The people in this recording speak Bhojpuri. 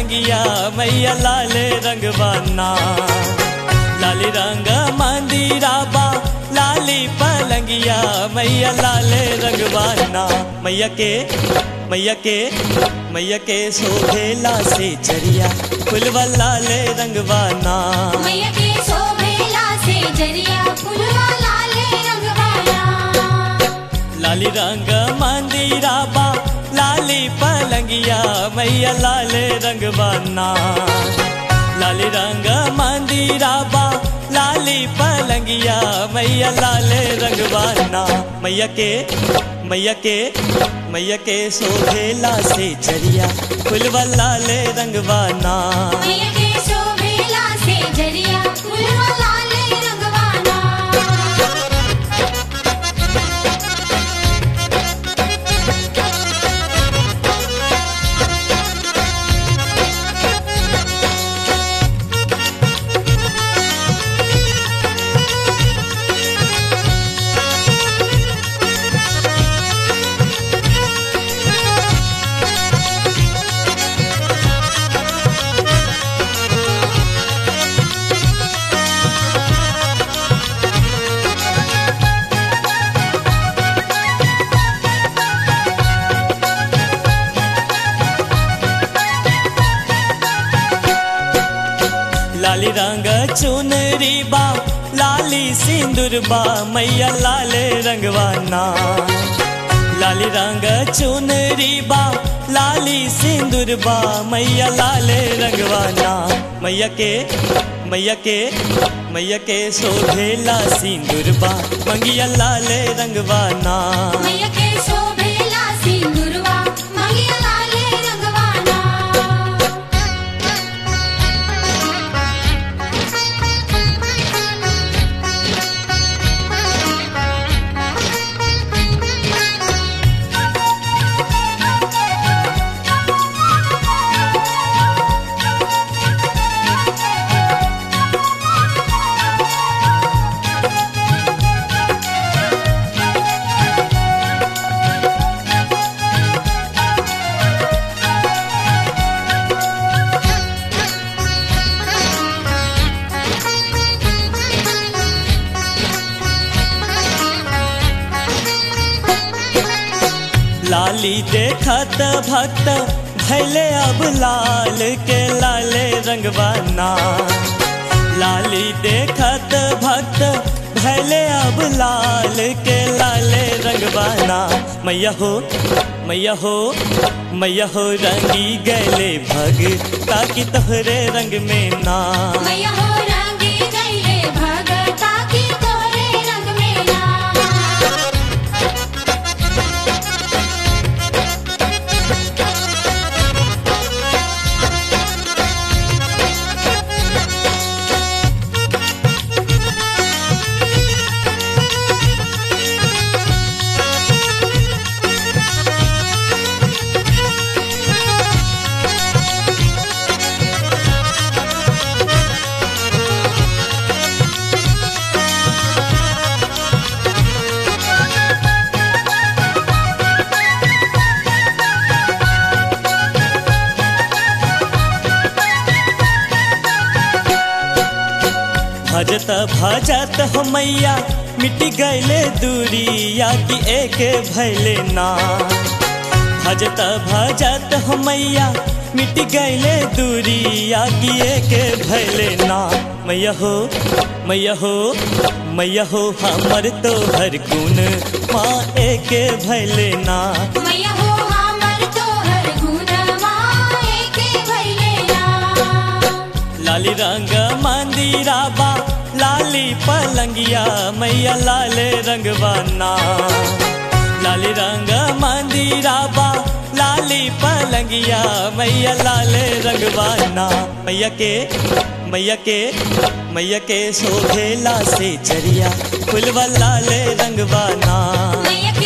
पलंगिया मैया लाले रंगवाना लाली रंग मंदिरा बा लाली पलंगिया मैया लाले रंगवाना मैया के मैया के मैया के शोभेला से चरिया फुलवा लाले रंगवाना मैया के शोभेला से जरिया फुलवा लाले रंगवाला लाली रंग मंदिरा बा लाली पलंगिया मैया लाले रंगवाना लाली रंग मंदिरा बा लाली पलंगिया मैया लाले रंगवाना मैया के मैया के मैया के शोभेला से चरिया फुलवा लाले रंगवाना मैया के शोभेला से जरिया फुलवा लाले रंगवाला लाली रंग चुनरी बा लाली सिंदूर बा मैया लाले रंगवाना लाली रंग चुनरी बा लाली सिंदूर बा मैया लाले रंगवाना मैया के मैया के मैया के शोभेला सिंदूर बा मंगिया लाले रंगवाना मैया के शोभेला सिंदूरवा मंगिया लाले रंगवाला लाली देखत भक्त भैले अब लाल के लाले रंगवाना लाली देखत भक्त भैले अब लाल के लाले रंगवाना मैया हो मैया हो मैया हो रंगी गैले भग ताकि तोहरे रंग में ना मैया हो रंगी गईले भगता की तोरे रंग में ना भजत भजत हो मैया मिट गैले दूरी या कि एक भैले ना भजत भजत हो मैया मिट गैले दूरी या कि एक भैले ना मैया हो मैया हो मैया हो हमर तो हर गुण माँ एक भैले ना मैया हो हमर तोहर गुणवा एके भइले ना लाली रंग मंदिरा बा लाली पलंगिया मैया लाले रंगवाना लाली रंग मंदिरा बा लाली पलंगिया मैया लाले रंगवाना मैया के मैया के मैया के शोभेला से चरिया फुलवा लाले रंगवाना मैया के